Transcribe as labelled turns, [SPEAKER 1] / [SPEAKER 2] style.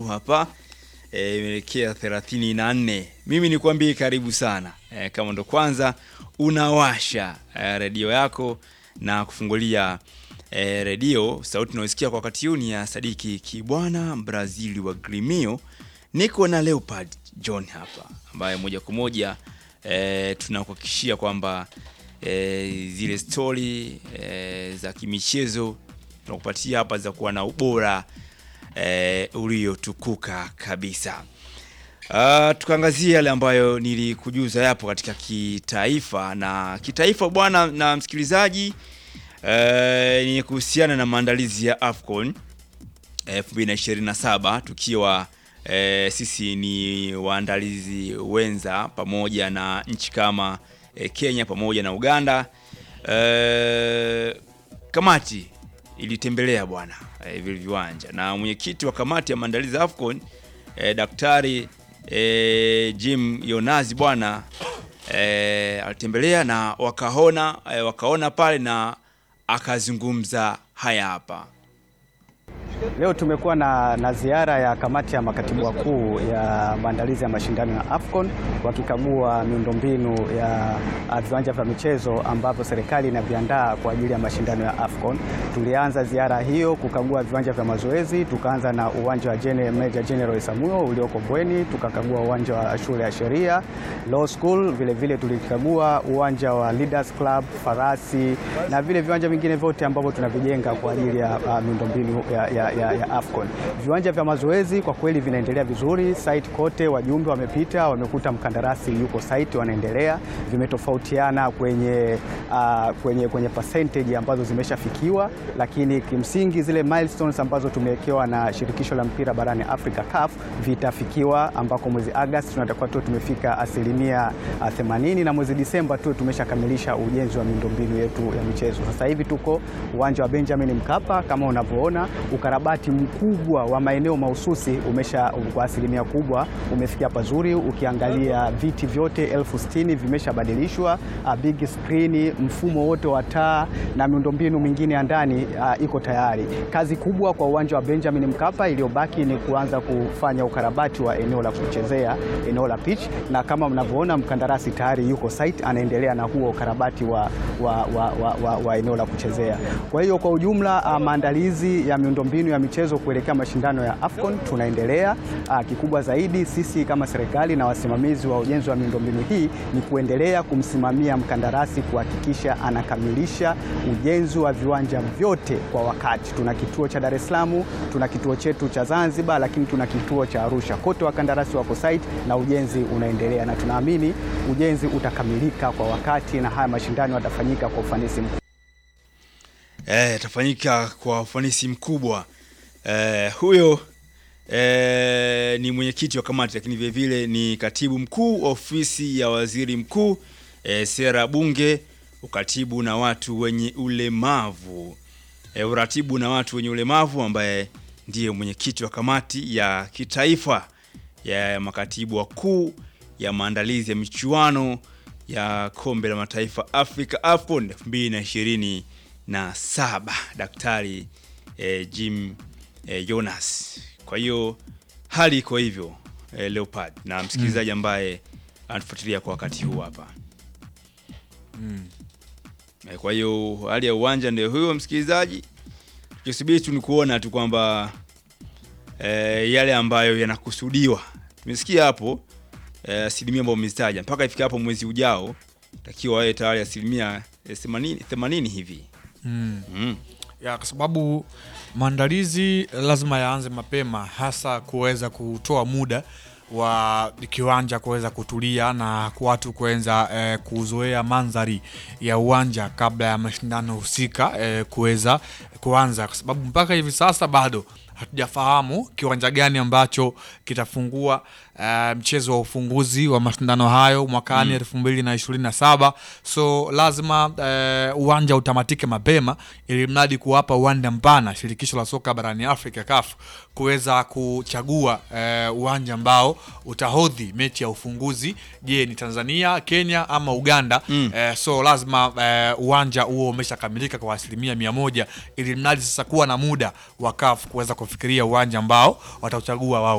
[SPEAKER 1] hapa eh, imeelekea thelathini na nne. Mimi nikwambie karibu sana eh, kama ndo kwanza unawasha eh, redio yako na kufungulia eh, redio, sauti unaosikia kwa wakati huu ni ya Sadiki Kibwana Brazili wa Grimio. Niko na Leopard John hapa ambaye moja kwa moja eh, tunakuhakikishia kwamba eh, zile stori eh, za kimichezo tunakupatia hapa za kuwa na ubora eh, uliotukuka kabisa. Uh, tukaangazia yale ambayo nilikujuza yapo katika kitaifa na kitaifa bwana na msikilizaji eh, ni kuhusiana na maandalizi ya AFCON 2027 tukiwa eh, sisi ni waandalizi wenza pamoja na nchi kama eh, Kenya pamoja na Uganda. Eh, kamati ilitembelea bwana eh, vile viwanja na mwenyekiti wa kamati ya maandalizi ya AFCON eh, Daktari eh, Jim Yonazi bwana eh, alitembelea na wakaona eh, wakaona pale na akazungumza haya hapa.
[SPEAKER 2] Leo tumekuwa na, na ziara ya kamati ya makatibu wakuu ya maandalizi ya mashindano ya AFCON wakikagua miundombinu ya viwanja vya michezo ambavyo serikali inaviandaa kwa ajili ya mashindano ya AFCON. Tulianza ziara hiyo kukagua viwanja vya mazoezi, tukaanza na uwanja wa Gene, Meja General Isamuhyo ulioko Bweni, tukakagua uwanja wa shule ya sheria Law School, vile vile tulikagua uwanja wa Leaders Club Farasi na vile viwanja vingine vyote ambavyo tunavijenga kwa ajili ya uh, miundombinu ya, ya ya, ya AFCON. Viwanja vya mazoezi kwa kweli vinaendelea vizuri, site kote wajumbe wamepita, wamekuta mkandarasi yuko site, wanaendelea. Vimetofautiana kwenye, uh, kwenye, kwenye percentage ambazo zimeshafikiwa, lakini kimsingi zile milestones ambazo tumewekewa na shirikisho la mpira barani Afrika CAF vitafikiwa, ambako mwezi Agosti tunatakuwa tu tumefika asilimia 80 na mwezi Disemba tu tumeshakamilisha ujenzi wa miundombinu yetu ya michezo. Sasa hivi tuko uwanja wa Benjamin Mkapa kama unavyoona ukarabati mkubwa wa maeneo mahususi umesha kwa asilimia kubwa umefikia pazuri. Ukiangalia viti vyote elfu sitini vimeshabadilishwa, big screen, mfumo wote wa taa na miundombinu mingine ya ndani uh, iko tayari. Kazi kubwa kwa uwanja wa Benjamin Mkapa iliyobaki ni kuanza kufanya ukarabati wa eneo la kuchezea, eneo la pitch, na kama mnavyoona mkandarasi tayari yuko site anaendelea na huo ukarabati wa, wa, wa, wa, wa, wa eneo la kuchezea. Kwa hiyo kwa ujumla uh, maandalizi ya miundombinu ya michezo kuelekea mashindano ya AFCON tunaendelea. Uh, kikubwa zaidi sisi kama serikali na wasimamizi wa ujenzi wa miundombinu hii ni kuendelea kumsimamia mkandarasi kuhakikisha anakamilisha ujenzi wa viwanja vyote kwa wakati. Tuna kituo cha Dar es Salaam, tuna kituo chetu cha Zanzibar, lakini tuna kituo cha Arusha. Kote wakandarasi wako site na ujenzi unaendelea, na tunaamini ujenzi utakamilika kwa wakati na haya mashindano yatafanyika kwa ufanisi mkubwa.
[SPEAKER 1] Eh, itafanyika kwa ufanisi mkubwa. Eh, huyo eh, ni mwenyekiti wa kamati lakini vile vile ni katibu mkuu ofisi ya waziri mkuu eh, sera bunge, ukatibu na watu wenye ulemavu eh, uratibu na watu wenye ulemavu ambaye ndiye mwenyekiti wa kamati ya kitaifa ya makatibu wakuu ya maandalizi ya michuano ya kombe la mataifa Afrika AFCON 2020 na saba Daktari eh, Jim eh, Jonas. Kwa hiyo hali iko hivyo eh, Leopard na msikilizaji ambaye anatufuatilia kwa wakati huu hapa
[SPEAKER 3] Mm.
[SPEAKER 1] eh, kwa hiyo hali ya uwanja ndio huyo msikilizaji, tukisubiri tu ni kuona tu kwamba eh, yale ambayo yanakusudiwa tumesikia hapo eh, asilimia ambayo umezitaja mpaka ifika hapo mwezi ujao takiwa wawe tayari asilimia eh, 80 80 hivi
[SPEAKER 3] Mm.
[SPEAKER 1] mm.
[SPEAKER 3] ya kwa sababu maandalizi lazima yaanze mapema, hasa kuweza kutoa muda wa kiwanja kuweza kutulia na watu kuweza eh, kuzoea mandhari ya uwanja kabla ya mashindano husika eh, kuweza kuanza, kwa sababu mpaka hivi sasa bado hatujafahamu kiwanja gani ambacho kitafungua uh, mchezo wa ufunguzi wa mashindano hayo mwakani elfu mbili na ishirini na saba so lazima uh, uwanja utamatike mapema ili mradi kuwapa uwanja mpana shirikisho la soka barani Afrika CAF kuweza kuchagua uh, uwanja ambao utahodhi mechi ya ufunguzi. Je, ni Tanzania, Kenya ama Uganda?
[SPEAKER 1] Mm.
[SPEAKER 3] Eh, so lazima uh, uwanja huo umeshakamilika kwa asilimia mia moja ili mradi sasa kuwa na muda wa CAF kuweza kufikiria uwanja ambao watauchagua wao